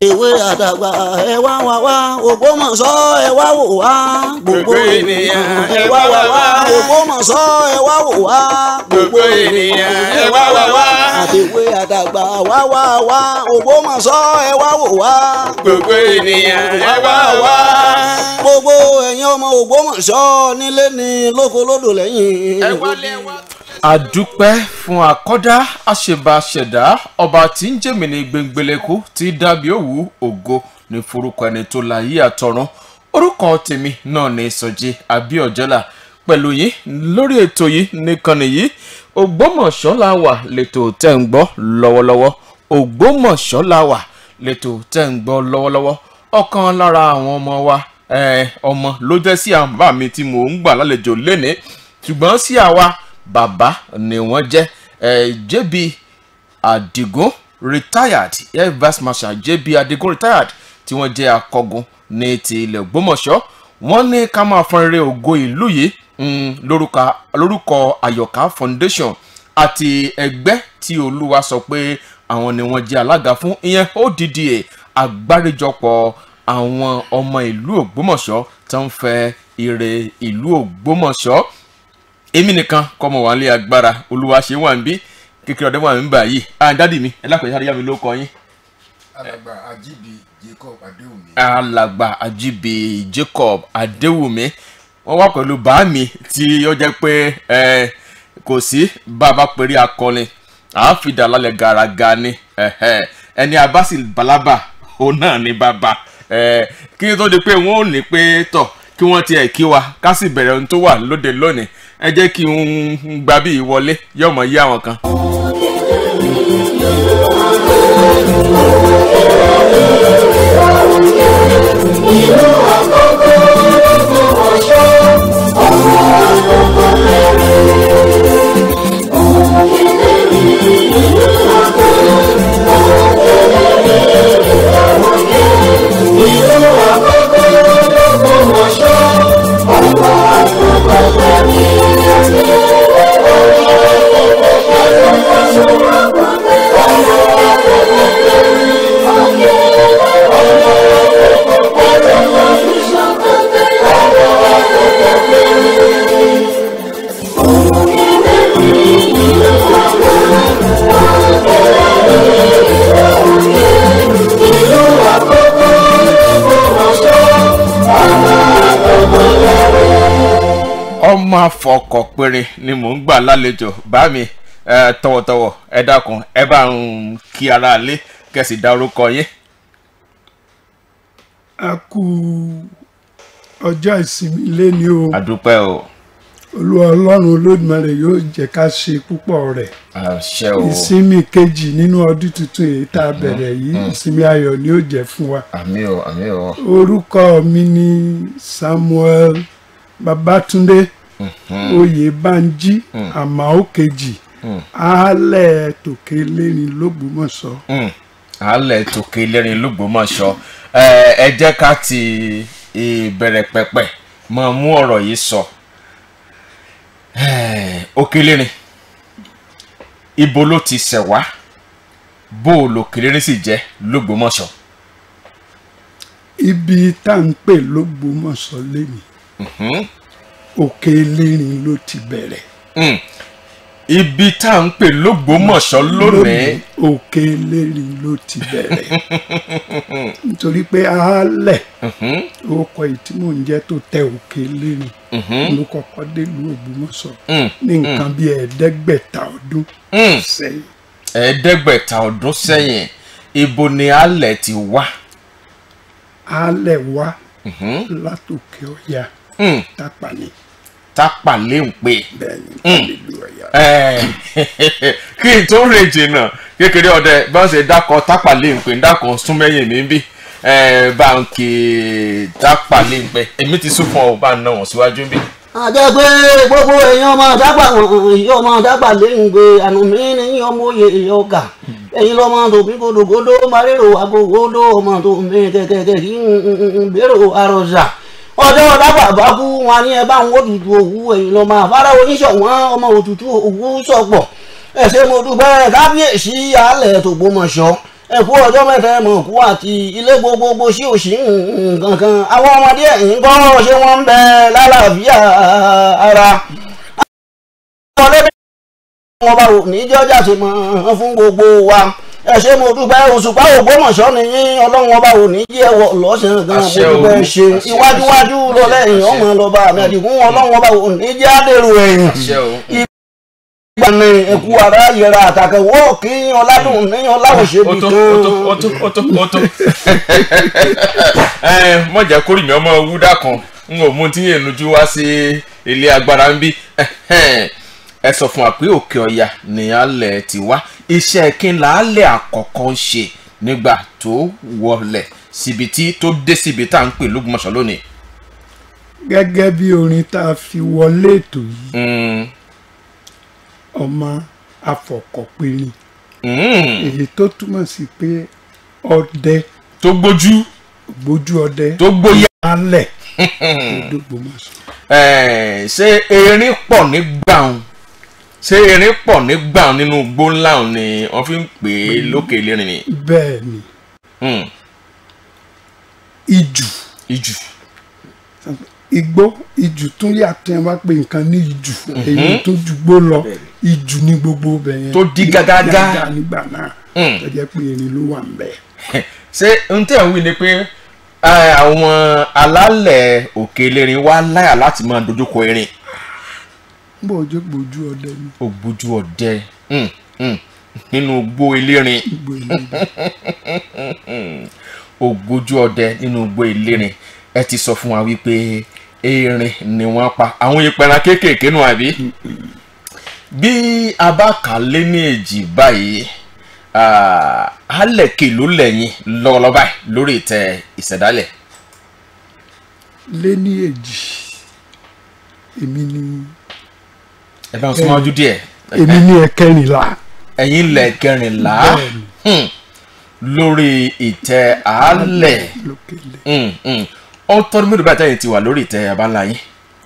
ìwé àdàgbà ẹ wá wá wá Ògbómọ̀ṣọ́ ẹ wá wò wá gbogbo ènìyàn ẹ wá wá wá Ògbómọ̀ṣọ́ ẹ wá wò wá gbogbo ènìyàn ẹ wá wá wá. àtìwé àdàgbà wá wá wá Ògbómọ̀ṣọ́ ẹ wá wò wá gbogbo ènìyàn ẹ wá wá. gbogbo ẹ̀yin ọmọ Ògbómọ̀ṣọ́ nílé ni lóko lódò lẹ́yìn. ẹ wálé ẹ wá. àdúpẹ́ fún àkọ́dá àṣebàṣẹ̀dá ọba tí ń jẹ́mi ní gbẹngbẹlẹ́kú tí dábì òwú ògo ní forúkọ ẹni tó láyé àtọ̀run orúkọ tèmi náà ní Sọjí Abíọ́jọ́lá pẹ̀lú yín lórí ètò yìí nìkànnì yìí Ògbómọ̀ṣọ́ la wà lẹ́tọ̀ tẹ́ ń gbọ́ lọ́wọ́lọ́wọ́ Ògbómọ̀ṣọ́ la wà lẹ́tọ̀ tẹ́ ń gbọ́ lọ́wọ́lọ́wọ́ ọ̀kan lára àwọn ọmọ wa eh, ọmọ ló jẹ́ sí àwọn bàbá mi tí mò ń gbà lálejò lénìí ṣùgbọ́n sí àwa bàbá ni wọ́n jẹ́ eh, JB Adigun retired air vice marshal JB Adigun retired tí wọ́n jẹ́ akọgun ní ti ilẹ̀ Ògbómọ̀ṣọ́ wọ́n ní ká máa fọn rere ògo ìlú yìí mm, lórúkọ lórúkọ Àyọ̀ká foundation àti ẹgbẹ́ tí Olúwa sọ pé àwọn ni wọ́n jẹ́ alága fún ìyẹn ODDA àgbáríjọpọ̀ àwọn ọmọ ìlú Ògbómọ̀ṣọ́ tó ń fẹ́ ire ìlú Ògbómọ̀ṣọ́ èmi nìkan kọ́ mọ̀ wá lé agbára olúwa ṣe wà ń bí kékeré ọ̀dẹ́ wà ń bà yìí àdádì mi ẹ lápẹ̀jẹ́ àríyá mi ló kọ yín. alàgbà ajíbi jacob adéwùmí. alàgbà ajíbi jacob adéwùmí wọ́n wá pẹ̀lú bàámi tí ó jẹ́ pé ẹ kò sí bàbá péré akọni àáfìdá lálẹ́ gàràgà ni ẹ̀hẹ́, ẹni abasi balaba òun náà ni bàbá ẹ, kí n tó di pé wọ́n ò ní pé tọ̀ kí wọ́n tiẹ̀ kí wa ká sì bẹ̀rẹ̀ ohun tó wà lóde lónìí ẹ jẹ́ kí n gba bí ìwọlé yọ̀mọ̀ yí àwọn kan. ọmọ afọkọ péré ni mò ń gbà lálejò bá mi ẹ, tọ̀wọ̀tọ̀wọ̀ ẹ dákun ẹ bá ń kí ara lé kẹsì dá orúkọ yín. a kú ọjọ́ ìsinmi léni o àdúpẹ́ o olúwa ọlọ́run olódùmarè yóò jẹ́ ká ṣe púpọ̀ rẹ̀ àṣẹ o ìsinmi kejì nínú ọdún tuntun èyí tá a bẹ̀rẹ̀ yìí ìsinmi ayọ̀ ni ó jẹ́ fún wa àmì o àmì o orúkọ mi ni Samuel Babátúndé Oyèbánjí Àmàó kejì alẹ́ tòkè lẹ́ni lÓgbómọ̀ṣọ́ Mm, alẹ́ tòkè lẹ́rìn lÓgbómọ̀ṣọ́ ẹ ẹ jẹ́ ká ti ìbẹ̀rẹ̀ pẹ̀pẹ̀ máa mú ọ̀rọ̀ yìí sọ Eh, Òkèlérìn ibo ló ti ṣẹ̀ wá bó o l'Òkèlérìn sì jẹ́ lÓgbómọ̀ṣọ́. ibi tá à ń pè lÓgbómọ̀ṣọ́ lẹ́ni Mhm. òkè lẹ́rìn ló ti bẹ̀rẹ̀ Mm. ibi tá à ń pè lÓgbómọ̀ṣọ́ lónìí òkè lẹ́rìn ló ti bẹ̀rẹ̀ nítorí pé aálẹ̀ Mhm. orúkọ yìí tí mò ń jẹ́ tó tẹ òkè lẹ́rìn Mhm. ló kọ́kọ́ délùú Ògbómọ̀ṣọ́ Mm. ní nǹkan bíi ẹ̀ẹ́dẹ́gbẹ̀ta ọdún Mm. sẹ́yìn ẹ̀ẹ́dẹ́gbẹ̀ta ọdún sẹ́yìn ibo ni alẹ̀ ti wá. aálẹ̀ wá Mhm. látòkè ọ̀yà Mm. tápà ní tápà lè ń pè. bẹ́ẹ̀ ni nílùú ọ̀yà Ẹ̀, kí n tó rìn jìnnà kékeré ọdẹ bá ń ṣe dákọ tápà lè ń pè ń dákọ súnmẹ́yìn mi bí báńkì tápà lè ń pè èmi ti sún fún ọ bá ń ná wọn síwájú bí. àjẹ́ pé gbogbo èèyàn ọmọ dágbà wọ̀nyí ọmọ dágbà lẹ́yìn gbé ànúmí ní ọmọ òye ọkà ẹ̀yin lọ́mọ tòbí gòdògòdò marérò agogodò ọmọ tó mi kẹ̀kẹ́ kí n bèrò àròsà ọjọ́ dágbà bá kú wọn ní ẹ bá ń wó tutù òwú ẹ̀yin lọ́mọ àfárá oníṣọ̀wọ́n ọmọ òtútù òwú sọ̀pọ̀ ẹ ṣé mo dúpẹ́ kábíyèsí alẹ̀ tògbómọ̀ṣọ́ ẹ kú ọjọ́ mẹ́ta ẹ mọ̀ kú àti ilé gbogbogbò sí òsì nǹkan kan àwọn ọmọdé ẹ̀yìn gbọ́ ṣé wọ́n ń bẹ lálàáfíà ara. ọlẹ́bí wọn bá wò ní jọ́jà ṣe mọ̀ fún gbogbo wa ẹ ṣé mo dúpẹ́ òṣùpá ògbómọ̀ṣọ́ ni yín ọlọ́run ọba ò ní jí ẹwọ lọ́sàn-án gan mo Àṣẹ o. dúpẹ́ ṣe Àṣẹ, iwájúwájú lọ lẹ́yìn Àṣẹ. ọmọ lọ́ba àmì àdìgún ọlọ́run ọba ò ní jẹ́ àdèrò ẹ̀yìn àṣẹ o. ìgbà ní ẹ̀kú ara yẹra àtàkẹ́wọ́ kí ọládùn ní ọláwòṣe bì ó tó kan. ó tó ó tó ó tó ó tó. ẹ mọ̀jà kórìí mi ọmọ wúdà kan n ò mú tí ènùjú wá sí ilé agbára ń bí ẹ sọ fún wa pé òkè ọ̀yà ní alẹ̀ ti wá iṣẹ́ kínla alẹ̀ àkọ́kọ́ ń ṣe nígbà tó wọlé síbi tí tó dé síbi tá à ń pè lógúnmọ̀ṣọ́ lónìí. gẹ́gẹ́ bí orin tá a fi wọlé ètò yìí Mm, ọmọ afọkọ̀pẹ̀rin mm, èyí tó túmọ̀ sí pé ọdẹ tó gbójú gbójú ọdẹ tó gbóyà. alẹ̀ Ògbómọ̀ṣọ́. Ẹ̀, ṣé erin pọ̀ ní gbàùn ṣé erin pọ̀ ní gbàùn nínú igbó ńlá òun ni wọ́n fi ń pè é lókè lérin ni bẹ́ẹ̀ ni Hmm, ijù ijù igbó ijù tún yàtọ̀ ẹ wá pé nǹkan ní ijù èyí tó ju gbó lọ ijù ní gbogbo ibẹ̀ yẹn Tó di gágágá. gágá nígbà náà Hmm. tó jẹ́ pé erin ló wà ń bẹ̀. ṣé n tẹ̀ ń wí ni pé ẹ̀, àwọn alálẹ̀ òkè lérin wá láyà láti máa dojúkọ erin ń bọ̀ ojú gbójú ọdẹ ní ògbójú ọdẹ hmm, hmm, nínú igbó elérin gbogbo ìlú ògbójú ọdẹ nínú igbó elérin ẹ ti sọ fún wa wípé erin ni wọ́n pa àwọn ìpẹran kéékèèké nù àbí bí a bá kà á lé ní èjì báyìí ah, alẹ̀ kìlú lẹ́yìn lọ́wọ́lọ́wọ́ báyìí lórí ìtẹ́ ìṣẹ̀dálẹ̀ lé ní èjì èmi ni ẹ bá ń súnmọ́ ojú díẹ̀ èmi ní ẹ̀kẹrìnlá ẹ̀yin lẹ̀ kẹrìnlá Bẹ́ẹ̀ni. hmm, lórí ìtẹ́ alẹ̀ lókèlè hmm, hmm. ó tọ́dún mélòó báyìí tẹ́yìn ti wà lórí ìtẹ́ abáńlá yín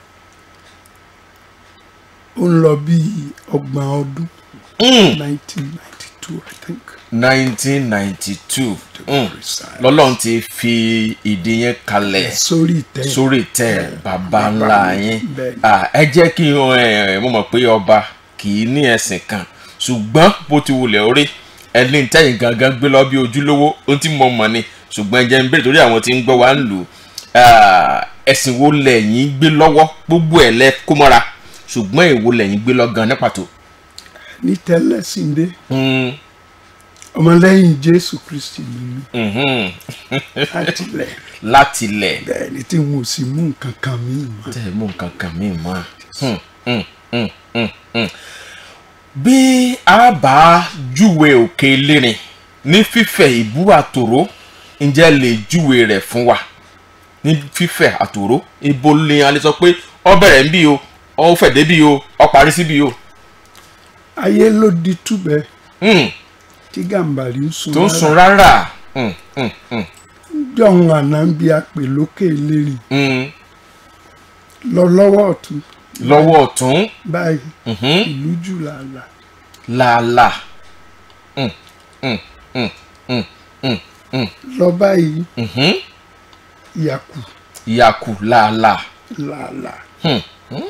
ó ń lọ bí ọgbọ̀n ọdún Hmm. nineteen ninety two i think 1992 mm. precise. lọ́lọ́run ti fi ìdí yẹn kalẹ̀ sórí ìtẹ́ sórí tẹ bàbá ńlá bàbá yín bẹ́ẹ̀ ni. Ah, ẹ jẹ́ kí n mo mọ̀ pé ọba kì í ní ẹ̀sìn kan ṣùgbọ́n bó ti wulẹ̀ orí ẹni tẹ́yìn gangan gbé lọ bí ojúlówó ohun tí mo mọ̀ ni ṣùgbọ́n ẹ jẹ́ ń bèrè torí àwọn tí ń gbọ́ wa ń lù ú. Ah, ẹ̀sìn wo lẹ̀yin gbé lọ́wọ́ gbogbo ẹ̀ lẹ kó mọ́ra ṣùgbọ́n èwo lẹ̀yin gbé lọ gan ní pàtó. ní tẹ́lẹ̀sìndé Mm, ọmọlẹ́yìn jésù kristi ni mí mhm. láti lẹ̀ láti lẹ̀ bẹ́ẹ̀ ni tí n ò sì mú nǹkan kan mí mọ́ tẹ́ ẹ mú nǹkan kan mí mọ́ Hmm, hmm, hmm, hmm, hmm. bí a bá júwe òkè lérin ní fífẹ̀ ìbú àtòró ǹjẹ́ lè júwe rẹ̀ fún wa ní fífẹ̀ àtòró ibo ni a lè sọ pé ó bẹ̀rẹ̀ ń bí o ó fẹ̀ dé bí o ó parí sí bí o ayé ló di túbẹ̀ Hmm, tí gàmbàrí ń sun tó ń sun rárá Hmm, hmm, hmm, jọ̀hún àná ń bí apè lókè lérí hmm. lọ lọ́wọ́ ọ̀tún lọ́wọ́ ọ̀tún báyìí mhm, ìlú jù làálà làálàá Hmm, hmm, hmm, hmm, hmm, hmm, lọ báyìí mhm. ìyàkù yaku làálàá làálà Hmm,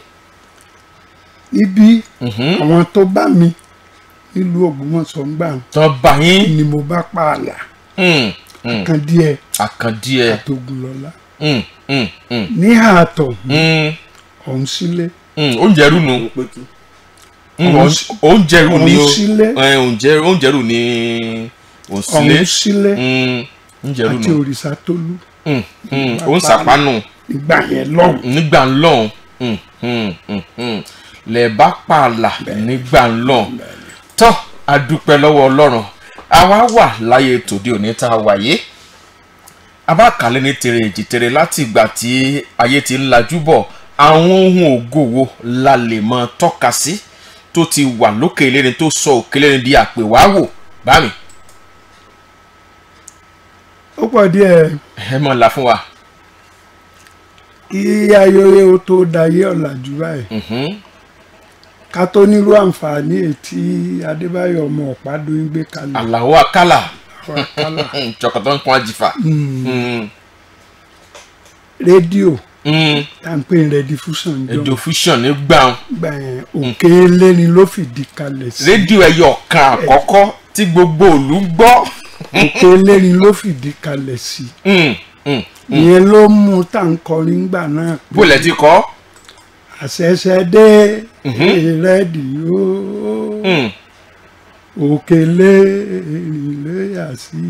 níbí mhm. àwọn tó bá mi nílùú Ògbómọ̀ṣọ́ ń gbà tán bá yín ni mo bá pààlà Hmm, hmm. kan díẹ̀ àkàndíẹ àtògùnlọ́lá Hmm, hmm, hmm, ní ààtọ̀ hmm, ọ̀hún sílé hmm. oúnjẹ rú nu Hmm, Ọ̀hún oún- oúnjẹ rú ni o ọ̀hún sílé. Eh, oúnjẹ oúnjẹ rú ni òsílé ọ̀hún sílé Hmm, oúnjẹ rú àti nu òrìṣà tólú Hmm, hmm. òun sàpánù nígbà yẹn lọ́hùn nígbà ńlọ́hún Hmm, hmm, hmm, hmm. lẹ̀ bá pààlà nígbà ńlọ́hún tọ́ adúpẹ́ lọ́wọ́ ọlọ́run àwa wà láyé tòde òní tá a wà yìí abákàlẹ́ ní tere èjì tere láti ìgbà tí ayé ti ń lajú bọ̀ àwọn ohun ògo wo la lè mọ tọ́ka sí tó ti wà lókè ìlérin tó sọ òkè ìlérin di àpèwáwò bámi ó pọ̀ díẹ̀ ẹ mọ̀ là fún wa. kí ayọyẹ ó tó dayé ọ̀làjú báyìí Mhm. ká tó nírú àǹfààní ètí adébáyọ̀ ọmọ ọ̀pádùn gbé kalẹ̀ Àlàó Àkàlà àwọn kálá jọkọtọ ń kún àjìfà. Mm, rédíò mm. tá à ń pè ní redifusion jọ èdè fusion ní gbàùn gbà yẹn òkè lẹ́ni ló fìdí kalẹ̀ sí rédíò ẹyọ kan àkọ́kọ́ tí gbogbo òlu ń gbọ́. òkè lẹ́ni ló fìdí kalẹ̀ sí Mm, mm. ìyẹn ló mú tá à ń kọrin gbà náà pé bó lẹ ti kọ́. àṣẹ̀ṣẹ̀ dé rédíò Mm. òkè lẹ́ni ló yà sí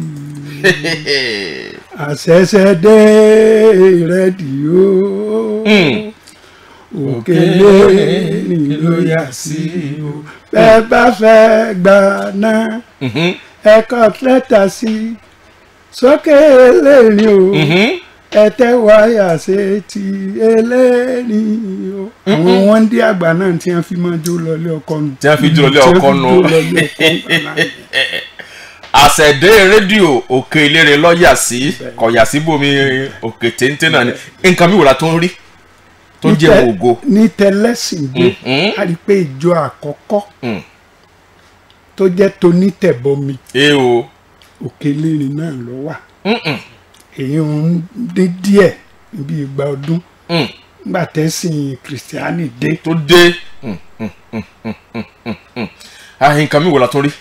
àṣẹ̀ṣẹ̀ dé rédíò Mm. òkè lẹ́ni ló yà sí o bẹ́ẹ̀ bá fẹ́ gbà náà Mhm, ẹ̀kọ́ lẹ́tà sí sókè lẹ́ni o mhm. ẹ̀tẹ́ wáyà ṣe ti eléni o. àwọn wọn dí àgbà náà tí wọn fi máa jó lọlé ọkọ nù. Tí wọ́n fi jó lọlé ọkọ nù. tí wọ́n fi jó lọlé ọkọ nù. àṣẹ̀dé rédíò òkè ìlérè lọ́ọ̀yà sí kọ̀yà sí bomi òkè téńté náà ni nǹkan mi wò la tó ń rí tó jẹ́ Ní tẹ- ògo. ní tẹlẹsìn dé Mhm. a rí i pé ìjọ àkọ́kọ́ Mm. tó jẹ́ tonítẹ̀bọmi ẹ o òkè lérin náà ló wà Mm-mm. èyí ń dín díẹ̀ níbi ìgbà ọdún Mm. nígbà tẹ́sìn kìrìsìtánì dé tó dé Mm, mm, mm, mm, mm, mm, mm. Ah, nǹkan mi wò la tó rí.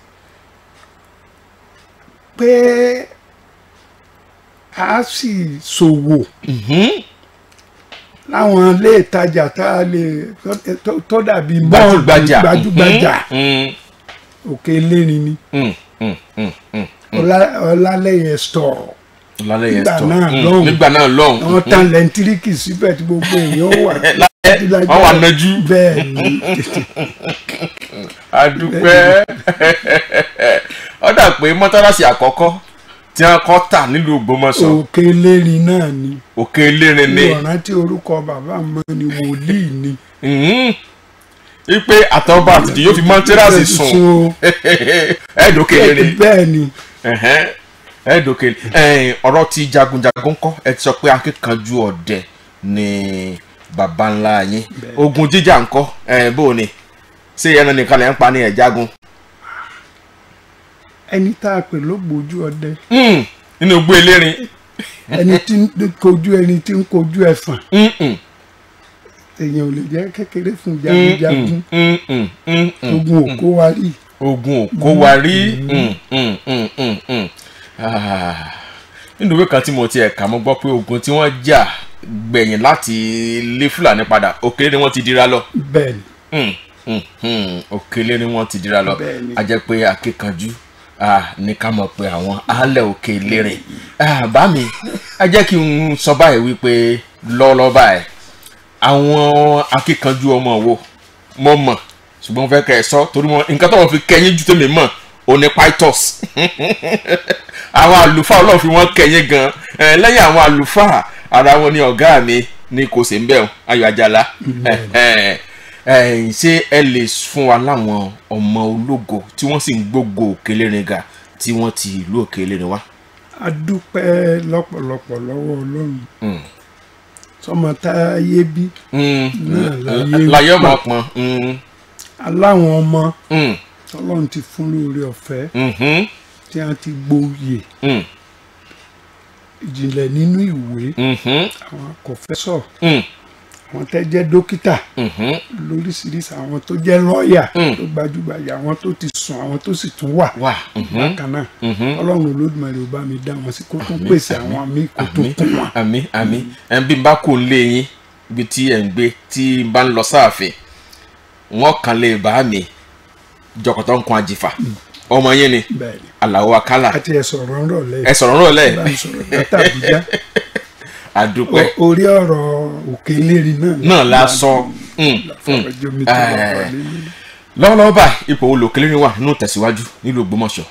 pé a sì ṣòwò Mhm. láwọn ilé ìtajà tá a lè tó- tó- tó dàbí mọ́ọ̀lù gbajúgbajà gbajúgbajà Mhm. òkè lérin ni Mm, mm, mm, mm. Ọlá- ọlálẹ́yẹ store lálẹ́ yẹn Nígbà stọ̀ náà Mm, lọ́hùn. nígbà náà lọ́hùn. àwọn tan lẹ́ńtíríkì síbẹ̀ tí gbogbo èèyàn wà Lálẹ́, wọ́n wà nájú. bẹ́ẹ̀ ni adúpẹ́ ó dà pé mọ́tálásì àkọ́kọ́ tí wọ́n kọ́ tà nílùú Ògbómọ̀ṣọ́ òkè lérin náà ni òkè elérin ni mi ò rántí orúkọ bàbá mi ni wòlíì ni Mhm. wípé àtọ́ba àtìdí yóò fi mọ́tírasì sùn ẹ̀ẹ́dókè elérin bẹ́ẹ̀ ni Ẹ̀hẹ́n. ẹ̀ẹ́dókè ẹ̀ẹ́n ọ̀rọ̀ ti jagunjagun kọ́ ẹ ti sọ pé akíkanjú ọ̀dẹ ni baba ńlá yín ogun jíjà ńkọ́ ẹ̀ bó o ni ṣé ẹran nìkan lẹ́ ń pa ní ẹ̀ jagun ẹni tá a pè ló gbójú ọdẹ Mm, nínú igbó elérin ẹni tí ń kojú ẹni tí ń kojú ẹfọ̀n Mm-mm. èèyàn ò lè jẹ́ kékeré fún jagunjagun Mm, mm, mm, mm. ogun òkó wa rí ogun òkó wa rí Mm, mm, mm, mm, mm. Ah. nínú ìwé kan tí mo ti ẹ̀ka mo gbọ́ pé ogun tí wọ́n jà gbẹ̀yìn láti lé fúlàní padà òkèlè ni wọ́n ti dira lọ bẹ́ẹ̀ ni Mm, mm, mm. òkèlè ni wọ́n ti dira lọ Bẹ́ẹ̀ni. a jẹ́ pé akíkanjú ah, ní ká mọ̀ pé àwọn alẹ́ òkè lérìn Ah, bá mi a jẹ́ kí n sọ báyìí wípé lọ́ọ́lọ́ọ́ báyìí àwọn akíkanjú ọmọ wo mo mọ̀ ṣùgbọ́n mo fẹ́ kẹ́ ẹ sọ torí wọn nǹkan tó wọn fi kẹ́yìn ju tèmi mọ̀ ò ní pythos àwọn àlùfáà ọlọ́run fi wọ́n kẹ́yìn gan ẹ lẹ́yìn àwọn àlùfáà ara wọn ni ọ̀gá mi ní kò sí ń bẹ̀ ayọ̀ àjàlá ẹ ẹ ẹ ṣé ẹ lè fún wa láwọn ọmọ ológo tí wọ́n sì ń gbógo òkèlérin ga tí wọ́n ti ìlú òkèlérin wá. a dúpẹ́ lọ́pọ̀lọpọ̀ lọ́wọ́ ọlọ́run Mm. sọmọ tá a yé bí Mm. Náà láyé láyé ọmọ pọ̀. pọn. Mm. aláwọn ọmọ Mm. tọ́lọ́run ti fún lóore ọ̀fẹ́ Mhm. tí wọ́n ti gboyè Mm. ìjìnlẹ̀ nínú ìwé Mhm. àwọn kọ̀fẹ́sọ̀ Mm. àwọn tẹ́ jẹ́ dókítà Mhm. lóríṣiríṣi àwọn tó jẹ́ lọ́ọ̀yà Mm. tó gbajúgbajà àwọn tó ti sùn àwọn tó sì tún wà wà. Mhm. bákan náà Mhm. ọlọ́run olódùmarè ò bá mi dá wọn sí kó tún pèsè àwọn míì kó tún àmì kún wọn. àmì àmì ẹ bí n bá kò ń lé yín ibi tí ẹ ń gbé tí n bá ń lọ sáàfin wọn kàn lè bá mi jọkọtọ nǹkan àjìfà ọmọ yín ni bẹ́ẹ̀ni aláwọ akálà àti ẹ sọ̀rọ̀ ń rọ̀lẹ́ ẹ sọ̀rọ̀ náà lẹ bá ń sọ̀rọ̀ látà Àbújá àdúpẹ́ O- orí ọ̀rọ̀ òkè lérí náà náà la sọ Mm, mm. fọ̀rọ̀jọ́ mi tó wà Eh. pàdé nínú. lọ́wọ́lọ́wọ́ báyìí ipò olùkílẹ̀ wà nínú tẹ̀síwájú nílùú Ògbómọ̀ṣọ́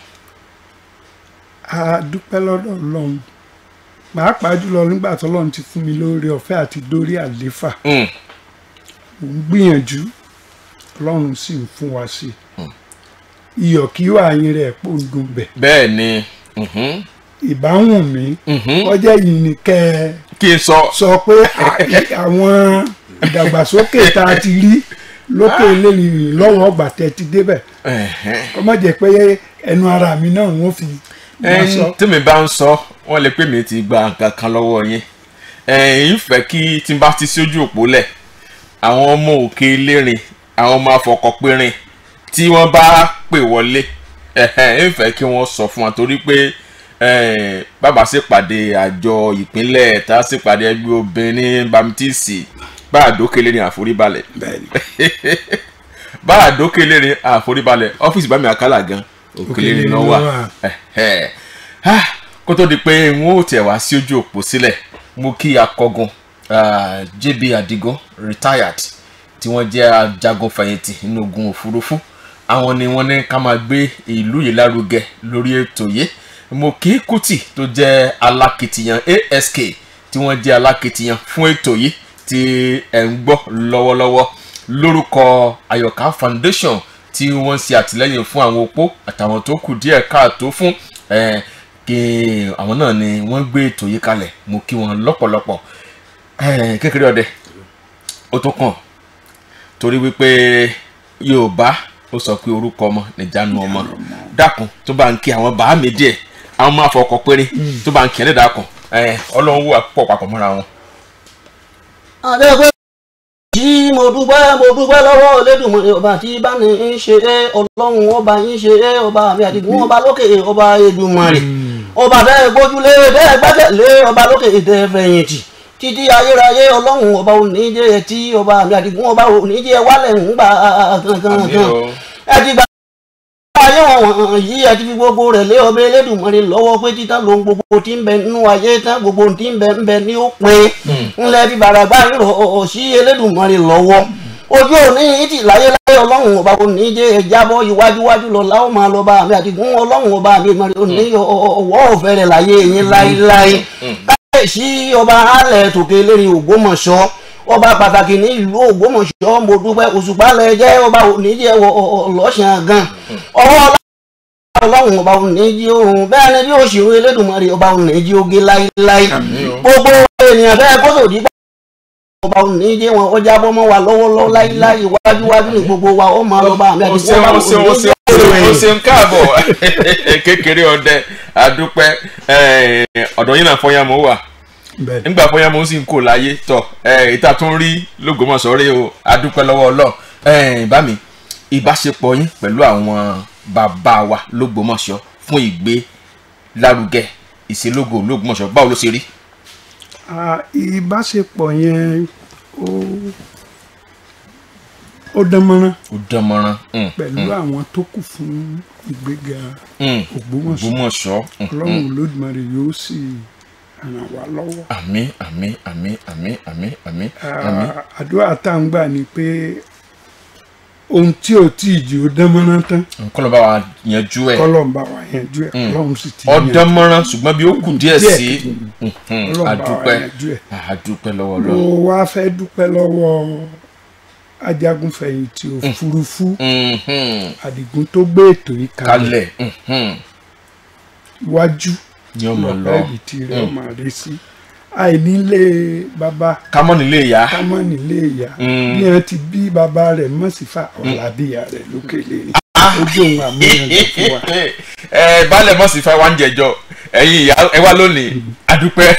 a dúpẹ́ lọ́dọ̀ Ọlọ́run pàápàá jùlọ nígbà tó Ọlọ́run ti fún mi lórí ọ̀fẹ́ àti dórí àléfà Mm, mò ń gbìyànjú Ọlọ́run sì ń fún wa sí i iyọ̀ kí wàá yin rẹ̀ pò ń dùn bẹ̀ bẹ́ẹ̀ ni mhm, ìbáwùn mi mhm. ọjọ́ yìí ni kẹ́ ẹ kí n sọ sọ pé à- àwọn ìdàgbàsókè tá a ti rí lókè eléyìí lọ́wọ́ ọgbà tẹ́ ti débẹ̀ ẹ̀hẹ́n. kọ́ má jẹ́ pé ẹnu ara mi náà wọ́n fi Má sọ. tèmi bá ń sọ wọn lè pè mí ti gba nǹkan kan lọ́wọ́ yín ẹ̀yin fẹ́ kí tí n bá ti sójú òpó lẹ̀ àwọn ọmọ òkè lérin àwọn ọmọ afọkọpẹrin tí wọ́n bá pè wọlé ẹ̀yin fẹ́ kí wọ́n sọ fún wa torí pé eh, bàbá ṣèpàdé àjọ ìpínlẹ̀ tá a ṣèpàdé ẹgbẹ́ obìnrin bámtíìsì bá àdókè lérin àforíbalẹ̀ bẹ́ẹ̀ni bá àdókè lérin àforíbalẹ̀ ọ́fíìsì bá mi àkàlà gan òkèlè Òkèlè náà ló wà wà. Ẹ̀hẹ̀. Ah, kó tó di pé n ó tẹ̀ wá sí ojú òpó sílẹ̀ mo kí akọgun ah, JB Adigun retired tí wọ́n jẹ́ ajagun fẹ̀yìntì nínú ogun òfurufú àwọn ni wọ́n ní ká máa gbé ìlú yìí lárugẹ lórí ètò yìí mo kí Kuti tó jẹ́ alákìtìyàn ASK tí wọ́n jẹ́ alákìtìyàn fún ètò yìí tí ẹ̀ ń gbọ́ lọ́wọ́lọ́wọ́ lórúkọ Àyọ̀ká Foundation tí wọ́n ṣe àtìlẹ́yìn fún àwọn opó àtàwọn tó kù díẹ̀ káàtó fún eh, kí àwọn náà ni wọ́n gbé ètò yìí kalẹ̀ mo kí wọn lọ́pọ̀lọpọ̀ Eh, kékeré ọdẹ ó tó kàn torí wípé Yorùbá ó sọ pé orúkọ ọmọ nìjánu ọmọ dákun tó bá ń kí àwọn bàá mi díẹ̀ àwọn máa fọkọ péré tó bá ń kí ẹ dákun eh, Ọlọ́run wà pọ̀ papọ̀ mọ́ra wọn. adéwé tí mo dúpẹ́ mo dúpẹ́ lọ́wọ́ Olódùmarè ọba tí bá ní í ṣe é ọlọ́run ọba yín ṣe é ọba mi àdìgún ọba lókè ọba Èdùmàrè ọba tẹ́ gbójúlé tẹ́ gbẹ́kẹ̀lé ọba lókè tẹ́ fẹ̀yìntì títí ayérayé ọlọ́run ọba òní jẹ́ ẹtí ọba mi àdìgún ọba òní jẹ́ wálẹ̀ ń gbà gangan Àmín o. ẹ ti gbà ayé wọn yìí àti fi gbogbo rẹ̀ lé ọbẹ̀ Elédùmarè lọ́wọ́ pé títà lóhun gbogbo tí ń bẹ nínú ayé tán gbogbo tí ń bẹ ń bẹ ní ó pin ńlẹ̀ fi bàràgbà rọ̀ sí Elédùmarè lọ́wọ́ ojú òní yìí ti láyé láyé ọlọ́run ọba kò ní jẹ́ ẹ̀jábọ̀ iwájúwájú lọ láwọn máa lọ bá àmì àtìgún ọlọ́run ọba àmì ìmọ̀ràn òní ọwọ́ òfẹ́ rẹ̀ láyé yín láéláé káyọ̀sí ọba alẹ̀ tòkè lérí Ògbómọ̀ṣọ́ ọba pàtàkì ní ìlú Ògbómọ̀ṣọ́ mo dúpẹ́ òṣùpálẹ̀ jẹ́ ọba òní jẹ́ ọlọ́ṣàn gan ọwọ́ ọlọ́run ọba òní jí oorun bẹ́ẹ̀ ni bí òṣèré Elédùmarè ọba òní jí oge láéláé gbogbo ènìyàn bẹ́ẹ̀ kó sòdí gbà ọba òní jí wọn ọjà bọ́mọ wa lọ́wọ́lọ́wọ́ láéláé iwájúwájú ní gbogbo wa ó máa lọ bá àmì o àti ṣeun ọba o ṣeun o òní jí ṣeun o ṣeun káàbọ̀ kékeré ọdẹ adúpẹ́ eh, ọ̀dọ̀ yín náà fọyàmọ́ wà bẹ́ẹ̀ni nígbà fọyàmọ́ sì ń kó láyé tọ̀ eh, ìta tó ń rí lÓgbómọ̀ṣọ́ rí o adúpẹ́ lọ́wọ́ Ọlọ́run Eh, bá mi ìbáṣepọ̀ yín pẹ̀lú àwọn bàbá wa lÓgbómọ̀ṣọ́ fún ìgbé lárugẹ ìṣelógo lÓgbómọ̀ṣọ́ báwo ló ṣe rí. Ah, ìbáṣepọ̀ yẹn ó ó dán mọ́rán ó dán mọ́rán mm, pẹ̀lú àwọn tó kù fún ìgbéga mm, Ògbómọ̀ṣọ́ Ògbómọ̀ṣọ́ mm, ọlọ́run Olódùmarè yóò sì ràn wá lọ́wọ́. àmín àmín àmín àmín àmín àmín àmín Ah, àdúrà tá à ń gbà ni pé ohun tí ò tí ì jẹ́ ó dán mọ́rán tán kọ́ ló bá wa yanjú ẹ̀. kọ́lọ̀ ń bá wa yanjú ẹ̀ ọlọ́run sì ti ọdán mọ́rán ṣùgbọ́n bí ó kù díẹ̀ díẹ̀ sí mhm, Ọlọ́run bá wa àdúpẹ́ yanjú ẹ̀. àdúpẹ́ lọ́wọ́ mo lọ. wá fẹ́ dúpẹ́ lọ́wọ́ ajagunfẹ̀yìntì òfurufú Àdìgún tó gbé ètò yìí kalẹ̀ kalẹ̀ mhm, iwájú ni ọmọ lọ lọ́pẹ́ ibi tí rẹ̀ ọmọ rẹ̀ sí àìnílé bàbá kámọ́nì lè yá kámọ́ nílé ìyá Mm. bí wọ́n ti bí bàbá rẹ̀ mọ́sífà ọ̀làbíyà rẹ̀ lókè lérè ojú òun àmúyangàn fún wa. ẹ balẹ̀ mọ̀ sí fẹ́ wá ń jẹjọ ẹ̀yin ìyá ẹ wá lónìí àdúpẹ́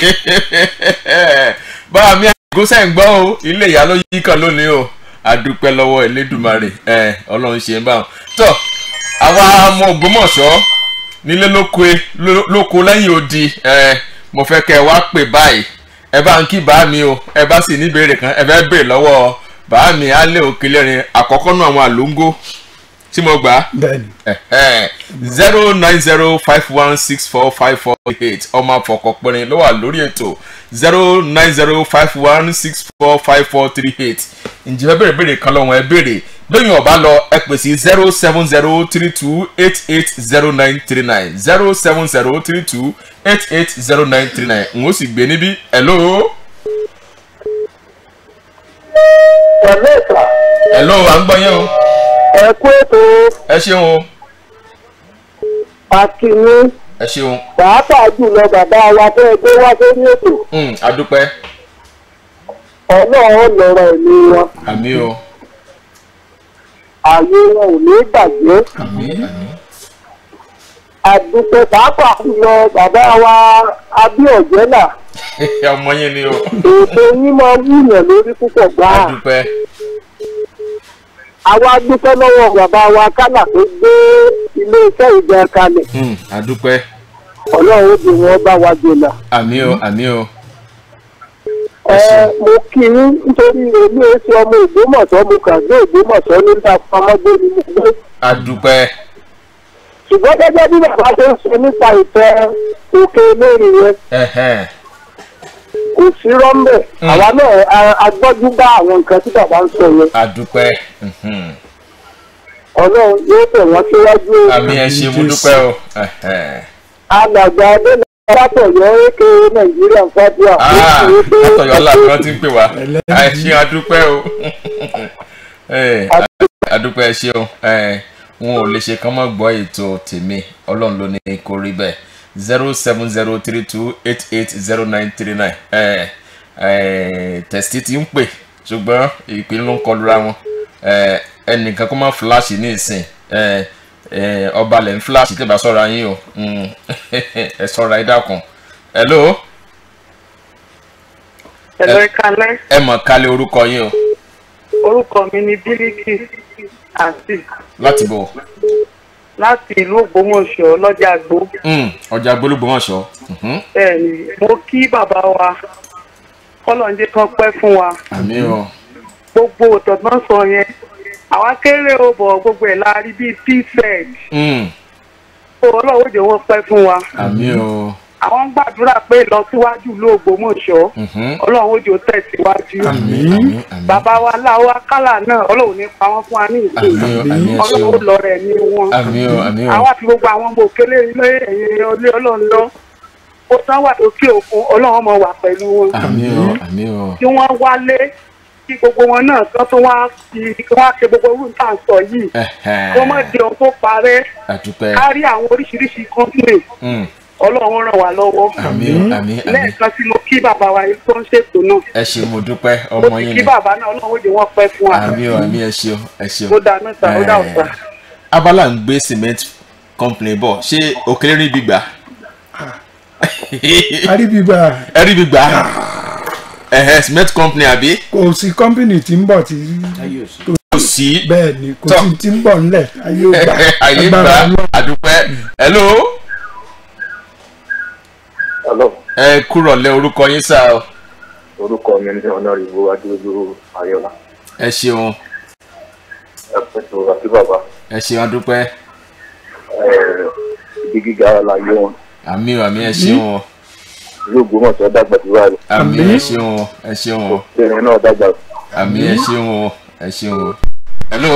báwa mi àgùn sẹ́ ń gbọ́ o ilé ìyá ló yí kan lónìí o àdúpẹ́ lọ́wọ́ Elédùmarè ẹ ọlọ́run ṣe ń bá wọn. tọ́ àwa ọmọ Ògbómọ̀ṣọ́ nílé lóko e- ló- lóko lẹ́yìn odi ẹ mo fẹ́ kẹ́ ẹ wá pè báyìí ẹ bá ń kí bá mi o ẹ bá sì ní ìbéèrè kan ẹ fẹ́ béèrè lọ́wọ́ bá mi á lé òkèlérìn àkọ́kọ́ náà àwọn àlóńgó tí mo gbà á bẹ́ẹ̀ni zero nine zero five one six four five four eight ọmọ àfọkọpẹrin ló wà lórí ètò zero nine zero five one six four five four three eight ǹjẹ́ ẹ béèrè béèrè kan lọ́wọ́ ẹ béèrè lóyún ọba lọ ẹ pè sí zero seven zero three two eight eight zero nine three nine zero seven zero three two eight eight zero nine three nine n ó sì gbé níbí hello pẹ̀lú ìta hello à ń gbọ́ yín o ẹ kú ètò ẹ ṣeun o akínní ẹ ṣeun pàápàá jùlọ bàbá wa tó ẹ gbé wá sórí ètò Mm, adúpẹ́ ọlọ́run lọ́rọ̀ ẹ̀mí wọn àmì o ààyè wọn ò ní bàjẹ́ àmì àmì àdúpẹ́ pàápàá lọ bàbá wa abíọ̀jẹ́là ọmọ yín ni o ètò yín máa wúyàn lórí púpọ̀ gbáà adúpẹ́ àwa dúpẹ́ lọ́wọ́ bàbá wa kálà tó gbé ilé iṣẹ́ ìgbà kalẹ̀ Hmm, adúpẹ́ ọlọ́run ó di wọn bá wa jòlá. àmì o àmì o ẹ mo kí i nítorí èmi ò ṣe ọmọ ìgbómọ̀ṣọ́ mo kàn gbé ìgbómọ̀ṣọ́ nígbà pamọ́gbé ni mo gbé. adúpẹ́ ṣùgbọ́n gẹ́gẹ́ bí bàbá ṣe ń sọ nípa ìfẹ́ òkè lórí yẹn ẹ̀hẹ́n kò sí rọ́mbẹ̀ àwa náà a- a gbọ́jú bá àwọn nǹkan tí bàbá ń sọ yẹn adúpẹ́ mhm. ọlọ́run yóò tẹ̀ wọ́n síwájú àmì ẹ ṣe mo dúpẹ́ o ẹ̀hẹ́n. alàgbà adéla látọ̀yọ́ èké nàìjíríà fàdúrà Ah, látọ̀yọ́ làbúrò ti ń pè wá ẹ ṣe adúpẹ́ o Eh, adúpẹ́ ẹ ṣeun Eh, wọn ò lè ṣe kán mọ́ gbọ́ ètò tèmi ọlọ́run ló ní kó rí bẹ́ẹ̀ zero seven zero three two eight eight zero nine three nine tẹ̀sítì ti ń pè ṣùgbọ́n ìpín ló ń kọlura wọn Eh, ẹnìkan kó má fíláàṣì ní ìsìn Eh, eh, ọba lẹ̀ ń fíláàṣì tẹ́ bá sọ̀rọ̀ yín o Mm. ẹ sọ̀rọ̀ ẹ dákun hello Ẹ̀lọ́ ìkàlẹ́, ẹ mọ̀ kálẹ̀ orúkọ yín o orúkọ mi ni Bílíkì àti láti bò láti ìlú Ògbómọ̀ṣọ́ lọ́jà àgbo. Mm, ọjà gbólógbòmọ̀ṣọ́ Mhm. Bẹ́ẹ̀ni, mo kí bàbá wa kọ́lọ́njé kan pẹ́ fún wa. àmì o Gbogbo òtọ̀tàn sọ yẹn. Àwa kéré o bọ̀ gbogbo ẹ̀ la rí bíi pfed. Mm, Ọlọ́run jẹ́ wọ́n pẹ́ fún wa. àmì o Àwọn ń gbàdúrà pé ìlọsíwájú ìlú Ògbómọ̀ṣọ́. Mhm. Ọlọ́run ó jẹ́ ó tẹ̀síwájú. àmì àmì àmì Bàbá wa láwa kálà náà Ọlọ́run ní pa wọ́n fún wa ní ìsìn. àmì o àmì ẹ ṣe Ọlọ́run o ó lọ rẹ̀ ní wọn. àmì o àmì o àwọn àti gbogbo àwọn ọmọ òkèlè ilé ẹ̀yìn ilé ọlọ́run lọ ó tán wà lókè òkun ọlọ́run mọ̀ wà pẹ̀lú wọn àmì o àmì o kí wọ́n wálé kí gbogbo wọn náà tán tó wá fi kí wọ́n á ṣe gbogbo irú nǹkan sọ yìí kí wọ́n má di ohun tó parẹ́ àdúpẹ́ ká rí àwọn oríṣiríṣi kọ́ńtìnì Mm, ọlọ́run ràn wá lọ́wọ́ àmì o àmì àmì lẹ́ẹ̀kan tí mo kí bàbá wa yìí tó ń ṣètò náà ẹ ṣe mo dúpẹ́ mo ọmọ sì yín kí ni bàbá náà ọlọ́run ó jẹ́ wọ́n pẹ́ fún wa àmì o àmì ẹ ṣe o ẹ ṣe ó o dáa náà sá ó dà ọ̀sà. abala ń gbé cement company bọ̀ ṣé òkèlè rí ibi gbà àríbíbà ẹ rí ibi gbà ẹ̀hẹ́ cement company àbí kò sí kọ́mpìnì tí ń bọ̀ tí kò sí bẹ́ẹ̀ ni kò Tọ́. sí tí ń bọ̀ ńlẹ̀ ayé ò gbà àyè gbà agbára Ọlọ́run. àdúpẹ́ hello Hello, ẹ kúrọ̀ lẹ orúkọ yín sá o orúkọ mi ní ọ̀nàrìbó adúlójú ayọ̀lá ẹ ṣeun ẹ pẹ̀tù àti bàbá ẹ ṣeun adúpẹ́ ibi gíga láyé wọn àmì o àmì ẹ ṣeun o yóò gbómọ̀ tó dàgbà sí wáyé àmì ẹ ṣeun o ẹ ṣeun o obìnrin náà dàgbà àmì ẹ ṣeun o ẹ ṣeun o hello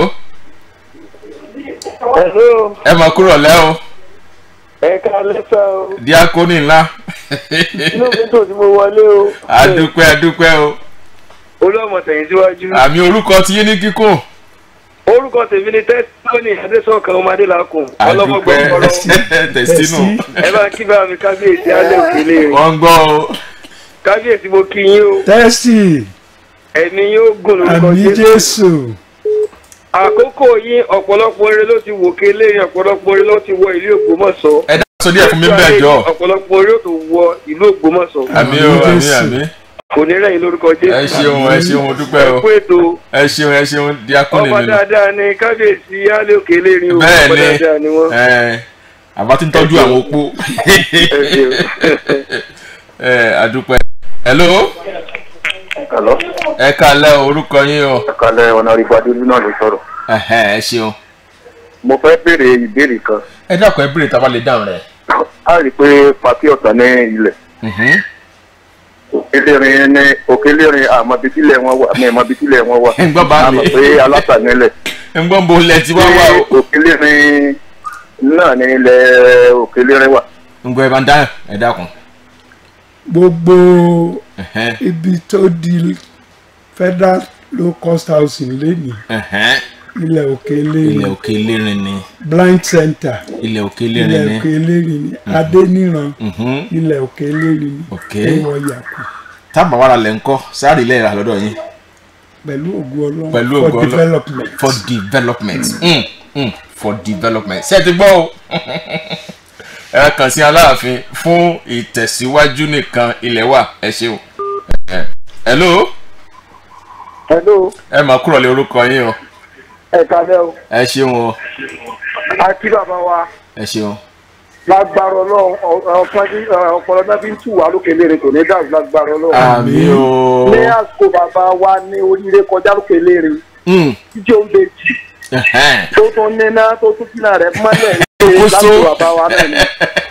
Hello, ẹ mọ̀ kúrọ̀ lẹ́ o ẹ ká lẹ́sà o díákónì ńlá inú mi dùn tí mo wọlé o adúpẹ́ adúpẹ́ o olóòmọ tẹ̀yìn síwájú àmì orúkọ ti yín ní kíkún orúkọ tèmi ni tẹ́sítọ́nì adésọ̀kan ọmọdé làákùn adúpẹ́ ọlọ́mọgbọ́n ọlọ́run tẹ̀sínù ẹ bá kí bá mi kábíyèsí alẹ́ òkèlè rẹ̀ wọ́n ń gbọ́ o kábíyèsí mo kí yín o tẹ́sì ẹni yóò gùn lórúkọ àmì jésù jésù àkókò yín ọ̀pọ̀lọpọ̀ eré ló ti wò kélé ọ̀pọ̀lọpọ̀ eré ló ti wọ ìlú ògbómọ̀ṣọ́ ẹ dá sọ díẹ̀ fún mi bẹ́ẹ̀ jọ ọ̀pọ̀lọpọ̀ eré tó wọ ìlú ògbómọ̀ṣọ́ àmì o àmì àmì kò ní rẹ̀yìn lórúkọ jésù ẹ ṣeun ẹ ṣeun o dúpẹ́ o ẹ kú ètò ẹ ṣeun ẹ ṣeun díákónì ọba mi nù dáadáa ni kábíyèsí alẹ́ òkèlè rí o bẹ́ẹ̀ ọba ni dáadáa ni wọ́n. ẹ àbá tí ń tọ́jú àwọn opó ẹ ṣeun. ẹ adúpẹ́ hello Hello, ẹ kálẹ́ o, orúkọ yín o ẹ kálẹ̀ ọ̀nàrìbó adúlójú náà ló sọ̀rọ̀ ẹ̀hẹ́, ẹ ṣeun mo fẹ́ béèrè ìbéèrè kan ẹ dákun ẹ bèrè tábà lè dáhùn rẹ̀ a rí i pé pàtí ọ̀tàn ní ilẹ̀ Mhm. òkèlérin ní òkèlérin àmọ́bítílẹ̀ wọn wà ní àmọ́bítílẹ̀ wọn wà Ń gbọ́ bá mi. àmọ́ pé alátànílẹ̀ ń gbọ́n bo lẹ ti wá wá o òkèlérin náà ní ilẹ̀ òkèlérin wà ń gbọ́ ẹ bá ń dáhùn ẹ dákun gbogbo Ẹ̀hẹ́, ibi tó di federal low cost housing lẹ́nìí ẹ̀hẹ́. ilẹ̀ òkè ilẹ̀ lẹ́yìn òkè lérin ni blind center ilẹ̀ òkè ilẹ̀ lérin ni òkè lẹ́yìn ni adéníran Mhm. ilẹ̀ òkè lẹ́yìn ni Ok. ẹ̀wọ̀ yàkù tábà wàrà lẹ̀ ń kọ́ sáàrì ilẹ̀ ìrà lọ́dọ̀ yín pẹ̀lú ògùn ọlọ́run pẹ̀lú for ògo Ọlọ́run. development for development Mm, mm, for development ṣé ẹ ti gbọ́ o ẹ kàn sí aláàfin fún ìtẹ̀síwájú nìkan ilẹ̀ wa ẹ ṣeun. Ẹ- hello hello ẹ máa kúrò lé orúkọ yín o ẹ kalẹ́ o ẹ ṣeun o àti bàbá wa ẹ ṣeun. lágbára ọlọ́run ọpọlọ náà fi ń tù wá lókè léèrè kò ní dàrú lágbára ọlọ́run. àmì o. ní àsìkò bàbá wa ní oríire kọjá lókè léèrè Mm, jíjẹ oúnjẹ jì ẹhẹ́n. tó tún níná tó tún sínú rẹ mọ́lẹ̀ ní Kókó láti so. bàbá wa náà ni.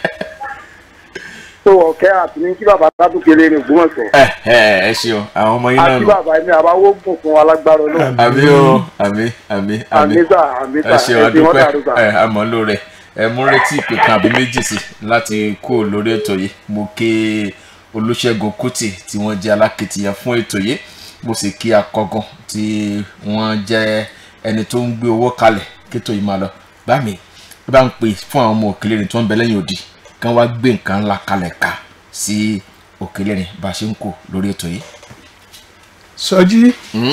tó ọ̀kẹ́ àti ní kí bàbá ládùúgbò léèrè gbọ́mọ̀sọ̀. Ẹhẹ́, ẹ ṣeun àwọn ọmọ yín náà àti nù. bàbá mi àbáwó gùn fún wa lágbára ọlọ́run. àmì o àmì àmì àmì àmísà àmísà ẹ ṣeun ẹ ti wọ́n adúpẹ́ dàrú sà. ẹ àmọ́ lóore ẹ mú retí ìpè kan àbí méjì sí láti kó lórí ètò yìí mo kí olùṣègùn kùtì tí wọ́n jẹ́ alákìtìyàn fún ètò yìí mo sì kí akọgun tí wọ́n jẹ́ ẹni tó ń gbé owó kalẹ̀ kétò yìí máa lọ bá mi bí bá ń pè fún àwọn ọmọ òkèlè rìn tí wọ́n ń bẹ lẹ́yìn òdì kán wá gbé nǹkan ńlá kalẹ̀ ká sí òkèlè rìn bá a ṣe ń kó lórí ètò yìí. sọjí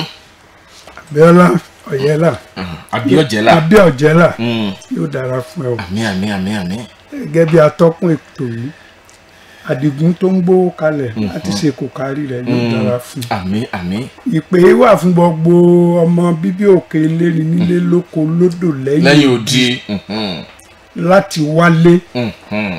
abiola ọyẹlà abíọ́jẹ́lá abíọjẹlà yóò dára fún ẹ o àmì àmì àmì àmì gẹ́gẹ́ bí atọ́kùn ètò yìí àdìgún tó ń gbówó kalẹ̀ láti ṣe kò kárí rẹ̀ yóò dára fún àmì àmì ìpè wà fún gbogbo ọmọ bíbí òkè eléri nílé lóko lódò lẹ́yìn lẹ́yìn òdì. mhm, láti wálé mhm.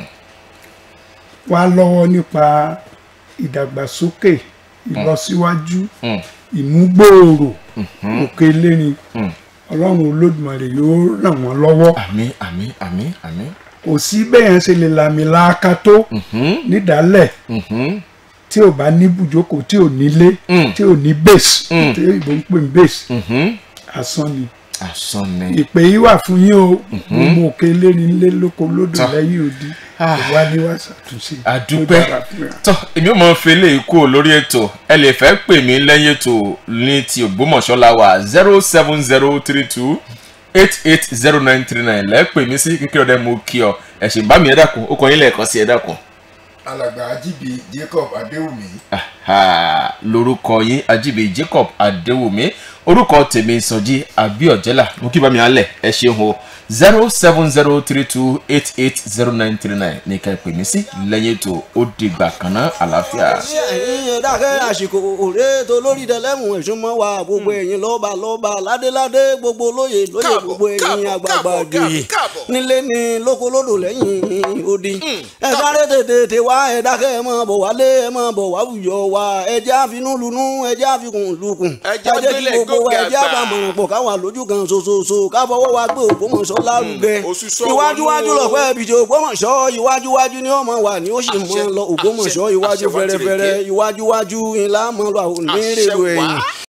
wá lọ́wọ́ nípa ìdàgbàsókè ìlọsíwájú Mm. ìmúgbòòrò òkè elérin Mm. ọlọ́run olódùmarè yóò ràn wọ́n lọ́wọ́ àmì àmì àmì àmì. kò sí bẹ́ẹ̀ ṣe lè làmì laaka tó nídàálẹ̀ Mhm, tí ò bá ní bùjókòó tí ò nílé Mm. tí ò ní base Mm. tí ìbò ń pè ní base mhm. asán ni asán ni. ìpè yìí wà fún yín o gbogbo òkè elérin nílé lóko lódò Tọ́. lẹ́yìn òdi Ah. ìwádìí wà ṣàtúnṣe àdúpẹ́ Ó dára fún wa. tọ́ èmi ò mọ̀ fi lè kú lórí ètò ẹ lè fẹ́ pè mí lẹ́yìn ètò ní ti ògbómọ̀ṣọ́ la wà zero seven zero three two eight eight zero nine three nine lẹ́ẹ̀ pè mí sí kékeré ọ̀dẹ́ mo kí ọ ẹ̀sìn bá mi ẹ̀ dàkún ó kàn yín lẹ́ẹ̀kan sí ẹ̀ dàkún. alàgbà ajíbi jacob adéwùmí Aha, lorúkọ yín ajíbe jacob adéwùmí orúkọ tèmi sọjí abíọjẹlà mo kí bá mi alẹ ẹ ṣeun o zero seven zero three two eight eight zero nine three nine ní ká ẹ pè mí sí lẹ́yìn ètò ó dìgbà kan náà àlàáfíà. sí ẹ̀yin dákẹ́ àsìkò òré tó lórí tẹlẹ́mù ẹ̀sùn mọ́ wa gbogbo ẹ̀yin lọ́ba lọ́ba ládéládé gbogbo lóye lóye Káàbọ̀, gbogbo ẹ̀yin káàbọ̀, àgbààgbà káàbọ̀, joyè káàbọ̀. nílé ní lóko lódò lẹ́yìn odi ẹ sáré tètè wá ẹ dákẹ́ ẹ máa bọ̀ wálé ẹ máa bọ̀ wá wùyọ wa ẹ jẹ́ àfinú lunú ẹ jẹ́ àfikùn lukùn Ẹ jẹ́ kí gbélé gbogbo wa ẹ gòkè jẹ́ àgbà. àbàmọ̀ràn pọ̀ káwa lójú kan ṣoṣoṣo ká fọwọ́ wa gbé Ògbómọ̀ṣọ́ lárugẹ òṣùṣọ́ iwájúwájú wọnú o. lọ̀pẹ́ ibìjọ Ògbómọ̀ṣọ́ iwájúwájú ni ọmọ wa ni ó sì mọ́ lọ Ògbómọ̀ṣọ́ àṣẹ, iwájú àṣẹ wá fẹ́rẹ́fẹ́rẹ́ tìrèké. iwájúwájú ńlá mọ́ lọ àwọn onírèrò Àṣẹ ẹ̀yìn wá.